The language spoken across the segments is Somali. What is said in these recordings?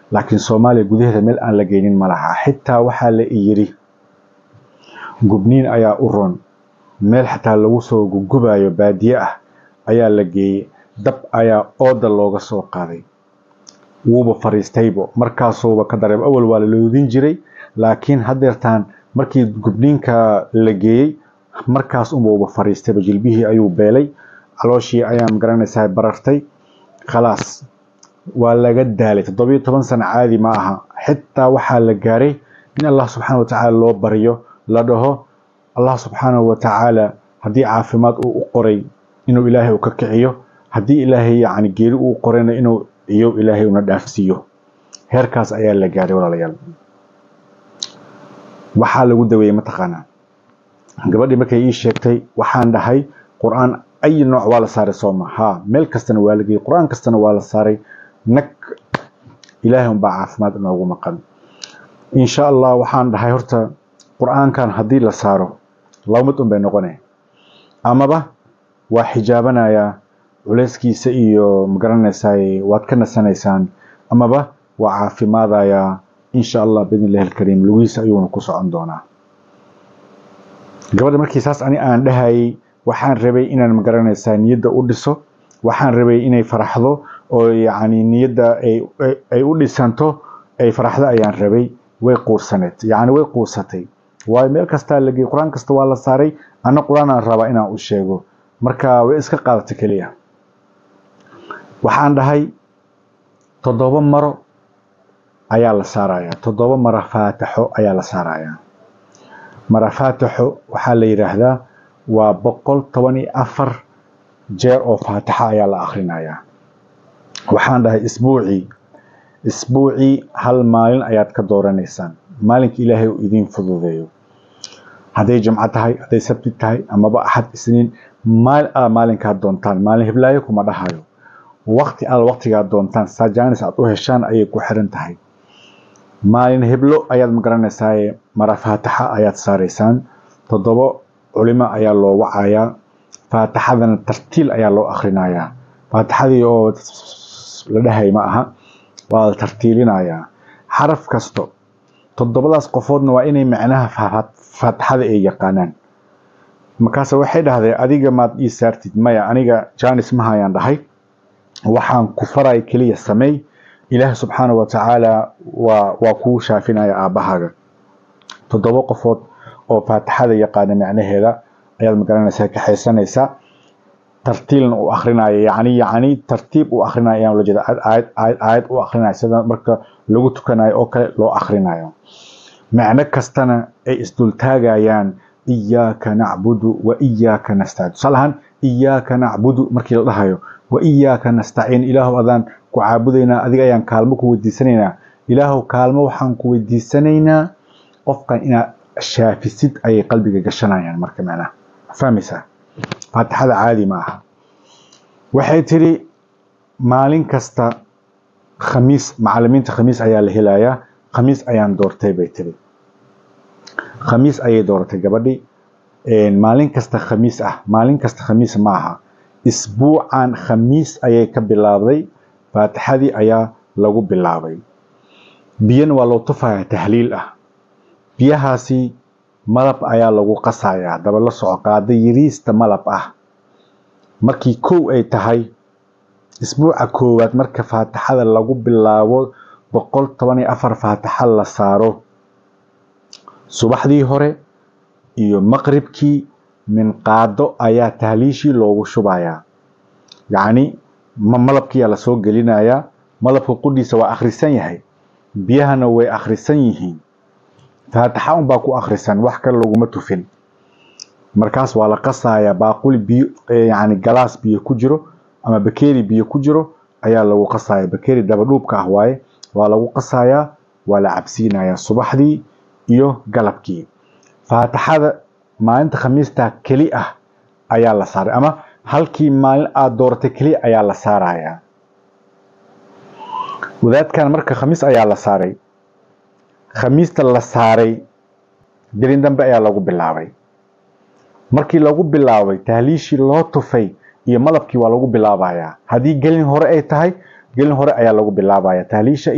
laakiin soomaaliya gudaheeda meel aan la geynin ma laha xitaa waxaa la yidhi gubniin ayaa u ron meel xataa lagu soo gugubayo baadiye ah ayaa la geeyey dab ayaa ooda looga soo qaaday wuuba fariistaybo markaasuuba ka dareem awal waa la loodin jiray laakiin hadeertaan markii gubniinka la geeyey markaas unbuuba fariistayba jilbihii ayuu beelay calooshii ayaa magaranaysaa barartay khalaas waa laga daalay toddobiyo toban sano caadi ma aha xitaa waxaa la gaaray in allah subxaana wa tacaala loo baryo la dhaho allah subxaanahu wa tacaala haddii caafimaad uu u qoray inuu ilaahay u ka kiciyo haddii ilaahay yacni geeri uu qorayna inuu iyo ilaahay una dhaafsiiyo heerkaas ayaa la gaaray walaalayaal waxaa lagu daweeyey mataqaanaa gabadhii markay ii sheegtay waxaan dhahay qur-aan ay nooc waa la saaray sooma ha meel kastana waa la geeyey qur-aan kastana waa la saaray nag ilaahay unbaa caafimaad inoogu maqan insha allah waxaan dhahay horta qur-aankan haddii la saaro laba mid un bay noqonaya amaba waa xijaabanayaa culeyskiisa iyo magaranaysaay waad ka nasanaysaan amaba waa caafimaadayaa insha allah biidn illahi alkariim lugihiisa ayuuna ku socon doonaa gabadha markii saas ani aan dhahayay waxaan rabay inaan magaranaysaa niyadda u dhiso waxaan rabay inay faraxdo oo yacni niyadda ay u dhisanto ay faraxdo ayaan rabay way quursaneed yacni way quursatay waayo meel kastaa la geeyey qur-aan kasta waa la saaray anna qur-aan aan rabaa inaan u sheego marka way iska qaadata keliya waxaan dhahay toddoba maro ayaa la saarayaa toddoba maro faataxo ayaa la saarayaa mara faataxo waxaa la yidhaahdaa waa boqol toban iyo afar jeer oo faataxa ayaa la akhrinayaa waxaan dhahay isbuucii isbuucii hal maalin ayaad ka dooranaysaan maalinka ilaahay uu idiin fududeeyo hadday jimco tahay hadday sabti tahay amaba axad isniin maal a maalinkaad doontaan maalin hiblaayo kuma dhahayo wakti al waktigaad doontaan sajaanis aad u heshaan ayay ku xiran tahay maalin heblo ayaad magaranaysaa mara faataxa ayaad saaraysaan toddoba culimo ayaa loo wacayaa faataxadana tartiil ayaa loo akhrinayaa faataxadii oo la dhahay ma aha waa la tartiilinayaa xaraf kasto toddobadaas qofoodna waa inay macnaha faataxada ay yaqaanaan markaase waxay dhahdeen adiga maad ii saartid maya aniga janis mahayaan dhahay waxaan ku faray keliya sameey ilaahi subxaana wa tacaala waa waa kuu shaafinaya aabbahaaga toddoba qofood oo faatixada yaqaana macnaheeda ayaad magaranaysaa kaxaysanaysaa tartiilna u akrinaya yani yani tartiib u akrinaya ayaan ula jeeda aayad aayad aayad u akrinaya sida marka lagu tukanayo oo kale loo akrinayo macno kastana ay isdultaagayaan iyaaka nacbudu wa iyaaka nastaciin tusaale ahaan iyaaka nacbudu markii la dhahayo wa iyaaka nastaciin ilaahu adaan ku caabudaynaa adiga ayaan kaalmo ku weydiisanaynaa ilaahu kaalmo waxaan ku weydiisanaynaa qofkan inaad shaafisid ayay qalbiga gashanayaan marka macnaha fahmaysaa faatixada caadi ma aha waxay tiri maalin kasta khamiis macalimiinta khamiis ayaa la helayaa khamiis ayaan doortay bay tiri khamiis ayay dooratay gabadhi maalin kasta khamiis ah maalin kasta khamiis ma aha isbuucan khamiis ayay ka bilaabday faatixadii ayaa lagu bilaabay biyana waa loo tufayaa tahliil ah biyahaasi malab ayaa lagu qasayaa daba la soco qaada yariista malab ah markii kow ay tahay isbuuca koowaad marka faatixada lagu bilaabo boqol toban iyo afar faatixa la saaro subaxdii hore iyo maqribkii min qaado ayaa tahliishii loogu shubayaa yacni malabkiyaa lasoo gelinayaa malabka qudhiisa waa akhrisan yahay biyahana way akhrisan yihiin faatixa unbaa ku akhrisan wax kale laguma tufin markaas waa la qasayaa baaquli biyo yani galaas biyo ku jiro ama bakeeri biyo ku jiro ayaa lagu qasaya bakeeri dabadhuubka ah waaye waa lagu qasayaa waa la cabsiinayaa subaxdii iyo galabkii faatixada maalinta khamiista keli ah ayaa la saaray ama halkii maalin aada dooratay keli ayaa la saarayaa wadaadkan marka khamiis ayaa la saaray khamiista la saaray gelin dambe ayaa lagu bilaabay markii lagu bilaabay tahliishii loo tufay iyo malabkii waa lagu bilaabayaa haddii gelin hore ay tahay gelin hore ayaa lagu bilaabaya tahliisha iyo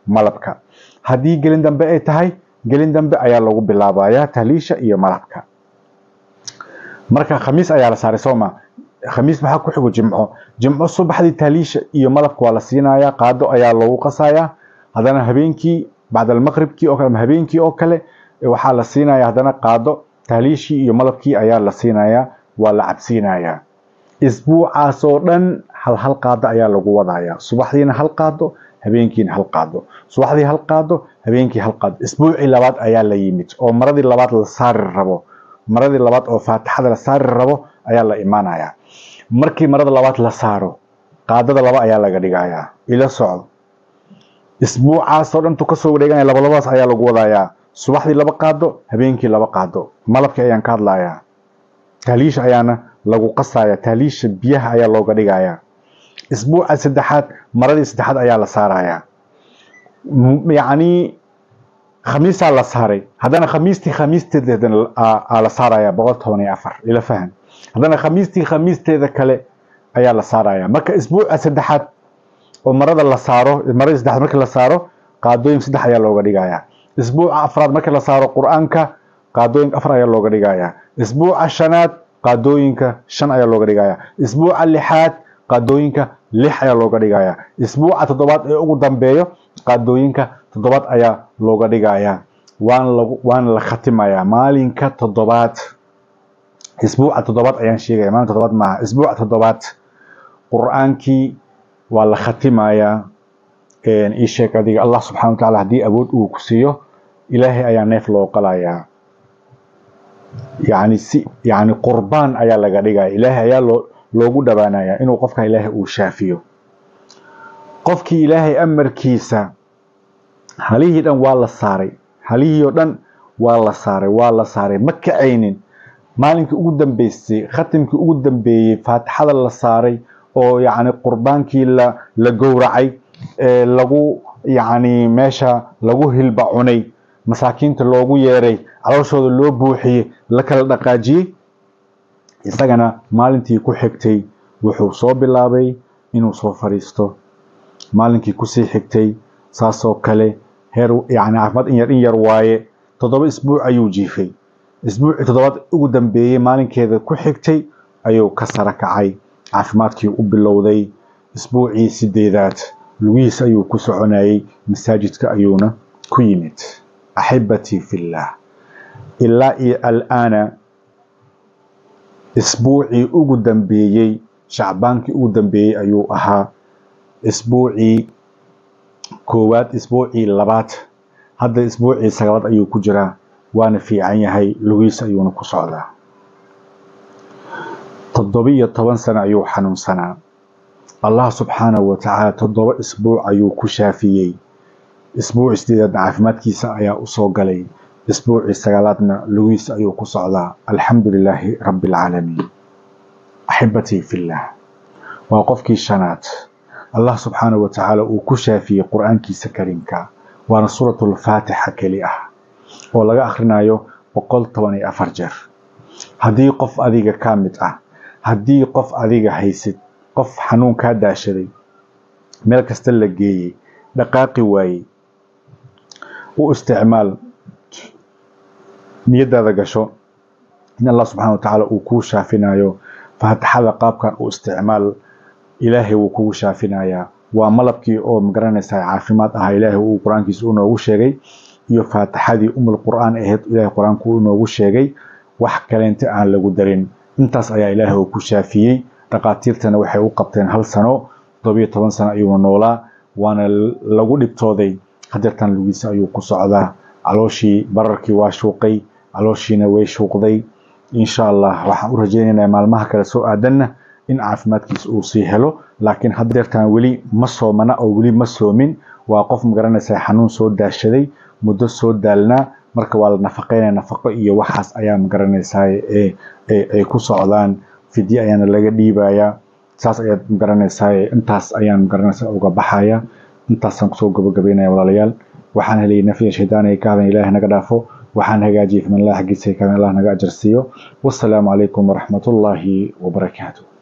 malabka haddii gelin dambe ay tahay gelin dambe ayaa lagu bilaabayaa tahliisha iyo malabka marka khamiis ayaa la saaray sooma khamiis maxaa ku xigo jimco jimco subaxdii tahliisha iyo malabka waa la siinayaa qaado ayaa loogu qasayaa haddana habeenkii bacda almaqribkii oo kale ama habeenkii oo kale waxaa la siinayaa haddana qaado tahliishii iyo malabkii ayaa la siinayaa waa la cabsiinayaa isbuucaas oo dhan hal hal qaado ayaa lagu wadayaa subaxdiina hal qaado habeenkiina hal qaado subaxdii hal qaado habeenkii hal qaado isbuucii labaad ayaa la yimid oo maradii labaad la saari rabo maradii labaad oo faatixada la saari rabo ayaa la imaanayaa markii marada labaad la saaro qaadada laba ayaa laga dhigayaa ila socdo isbuucaasoo dhantu kasoo wareeganaya labalabadaas ayaa lagu wadayaa subaxdii laba qaado habeenkii laba qaado malabkii ayaan ka hadlayaa tahliisha ayaana lagu qasaya tahliisha biyaha ayaa looga dhigayaa isbuuca saddexaad maradii saddexaad ayaa la saarayaa yacni khamiisaa la saaray haddana khamiistii khamiisteeda aa la saaraya boqol toban iyo afar ila fahan haddana khamiistii khamiisteeda kale ayaa la saaraya marka isbuuca saddexaad oo marada la saaro maradii saddexaad markii la saaro qaadooyin saddex ayaa looga dhigayaa isbuuca afraad markii la saaro qur-aanka qaadooyinka afar ayaa looga dhigayaa isbuuca shanaad qaadooyinka shan ayaa looga dhigayaa isbuuca lixaad qaadooyinka lix ayaa looga dhigayaa isbuuca toddobaad ee ugu dambeeyo qaadooyinka toddobaad ayaa looga dhigayaa waana la khatimayaa maalinka toddobaad isbuuca toddobaad ayaan sheegaya maalin toddobaad maaha isbuuca toddobaad qur-aankii waa la khatimayaa ii sheeg adiga allah subxana wa tacala haddii awood uu ku siiyo ilaahay ayaa neef loo qalayaa yani si yani qurbaan ayaa laga dhigaya ilaahay ayaa loo loogu dhawaanayaa inuu qofka ilaahay uu shaafiyo qofkii ilaahay amarkiisa halihii dhan waa la saaray halihii oo dhan waa la saaray waa la saaray ma kacaynin maalinkii ugu dambeysay khatimkii ugu dambeeyey faatixada la saaray oo yacni qurbaankii la la gowracay ee lagu yacni meesha lagu hilba cunay masaakiinta loogu yeeray calooshooda loo buuxiyey la kala dhaqaajiyey isagana maalintii ku xigtay wuxuu soo bilaabay inuu soo fadhiisto maalinkii kusii xigtay saasoo kale heer yani caafimaad in yar in yar waaye toddoba isbuuc ayuu jiifay isbuucii toddobaad ugu dambeeyey maalinkeeda ku xigtay ayuu ka sara kacay caafimaadkii u bilowday isbuucii sideedaad lugihiis ayuu ku soconayay masaajidka ayuuna ku yimid axibatii fillah ilaa iyo alaana isbuucii ugu dambeeyey shacbaankii ugu dambeeyey ayuu ahaa isbuucii koowaad isbuucii labaad hadda isbuucii sagaalaad ayuu ku jiraa waana fiican yahay lugiis ayuuna ku socdaa toddobiyo toban sano ayuu xanuunsanaa allah subxaanahu wa tacaala toddoba isbuuc ayuu ku shaafiyey isbuucii sideedaadna caafimaadkiisa ayaa usoo galay isbuucii sagaalaadna lugiis ayuu ku socdaa alxamdu lilaahi rabbi alcaalamiin axibatii fillah waa qofkii shanaad allah subxaanahu wa tacaala uu ku shaafiyey qur-aankiisa kariimka waana suuratulfaatixa keli ah oo laga akhrinayo boqol toban iyo afar jeer haddii qof adiga ka mid ah haddii qof adiga haysid qof xanuun kaa daashaday meel kasta la geeyey dhaqaaqi waayey u isticmaal niyadaada gasho in allah subxana wa tacaala uu kuu shaafinayo faatixada qaabkan u isticmaal ilaahay wuu kugu shaafinayaa waa malabkii oo magaranaysaa caafimaad ahaa ilaahay uu qur-aankiisa u noogu sheegay iyo faatixadii umul qur-aan ahayd ilaahay qur-aanku uu noogu sheegay wax kaleenta aan lagu darin intaas ayaa ilaahay uu ku shaafiyey dhaqaatiirtana waxay u qabteen hal sano toddobiyo toban sano ayuuna noolaa waana lagu dhibtooday hadeertan lugiisa ayuu ku socdaa calooshii bararkii waa shuuqay calooshiina way shuuqday insha allah waxaan u rajaynaynaa maalmaha kale soo aadanna in caafimaadkiisa uu sii helo laakiin hadeertan weli ma soomana oo weli ma soomin waa qof magaranaysaa xanuun soo daashaday muddo soo daalnaa marka waa la nafaqeynaya nafaqo iyo waxaas ayaa magaranaysaa ay ku socdaan fidye ayaana laga dhiibayaa saas ayaad magaranaysaa intaas ayaan magaranaysaa uga baxaya intaasaan kusoo gabagabeynaya walaalayaal waxaan helay nafya shaydaan ay ka hadan ilaahay naga dhaafo waxaan hagaajiyey faman allah xaggiisa ka hadan allah naga ajarsiiyo wassalaamu calaykum waraxmatullaahi wabarakaatu